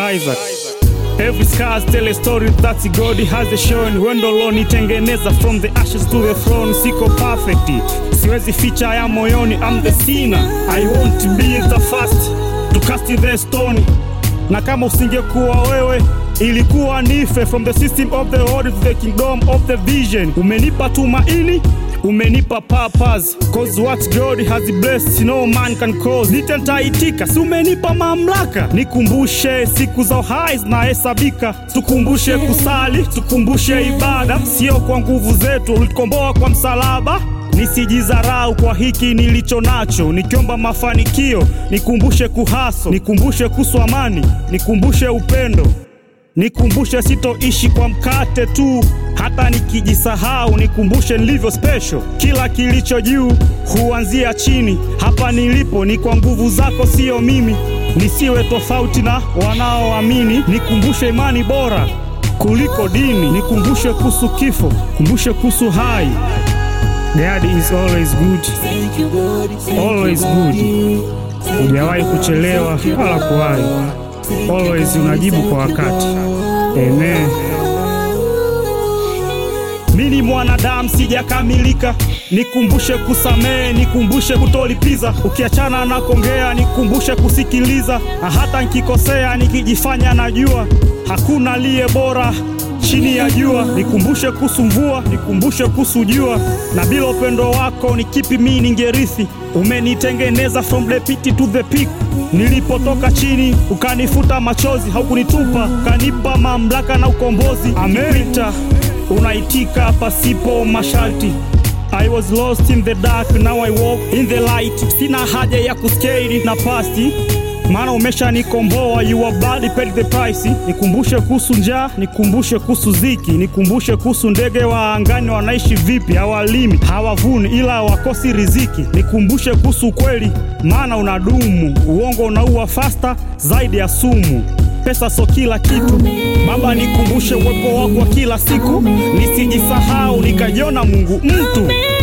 Isaac. Every scars tell a story that God has shown. Wendo lonitengeneza from the ashes to the throne. Siko perfect, siwezi ficha ya moyoni. I'm the sinner. I want to be the first to cast the stone. Na kama usingekuwa wewe ilikuwa nife from the system of the world to the kingdom of the vision. Umenipa tumaini umenipa purpose cause what God has blessed no man can cause. Nitentaitika, si umenipa mamlaka, nikumbushe siku za uhai zinahesabika, tukumbushe kusali, tukumbushe ibada, sio kwa nguvu zetu, ulikomboa kwa msalaba nisijizarau kwa hiki nilicho nacho, nikiomba mafanikio, nikumbushe kuhaso, nikumbushe kuhusu amani, nikumbushe upendo Nikumbushe sitoishi kwa mkate tu, hata nikijisahau, nikumbushe nilivyo special. Kila kilicho juu huanzia chini, hapa nilipo ni kwa nguvu zako, siyo mimi. Nisiwe tofauti na wanaoamini, nikumbushe imani bora kuliko dini, nikumbushe kuhusu kifo, kumbushe kuhusu hai. God is always good, always good. Hujawahi kuchelewa wala kuwahi always unajibu kwa wakati. Amen. Mimi mwanadamu sijakamilika, nikumbushe kusamehe, nikumbushe kutolipiza. Ukiachana na kongea, nikumbushe kusikiliza. Na hata nikikosea, nikijifanya najua, hakuna aliye bora chini ya jua. Nikumbushe kuhusu mvua, nikumbushe kuhusu jua, na bila upendo wako ni kipi mimi ningerithi? Umenitengeneza from the pit to the peak. Nilipotoka chini ukanifuta machozi, haukunitupa, ukanipa mamlaka na ukombozi. Amerita unaitika pasipo masharti. I was lost in the dark, now I walk in the light. Sina haja ya kuskeri na pasti maana umeshanikomboa, your blood paid the price. Nikumbushe kuhusu njaa, nikumbushe kuhusu ziki, nikumbushe kuhusu ndege wa angani wanaishi vipi, hawalimi hawavuni, ila wakosi riziki. Nikumbushe kuhusu ukweli, maana unadumu. Uongo unaua fasta zaidi ya sumu. Pesa so kila kitu Baba, nikumbushe uwepo wako wa kila siku, nisijisahau nikajiona Mungu mtu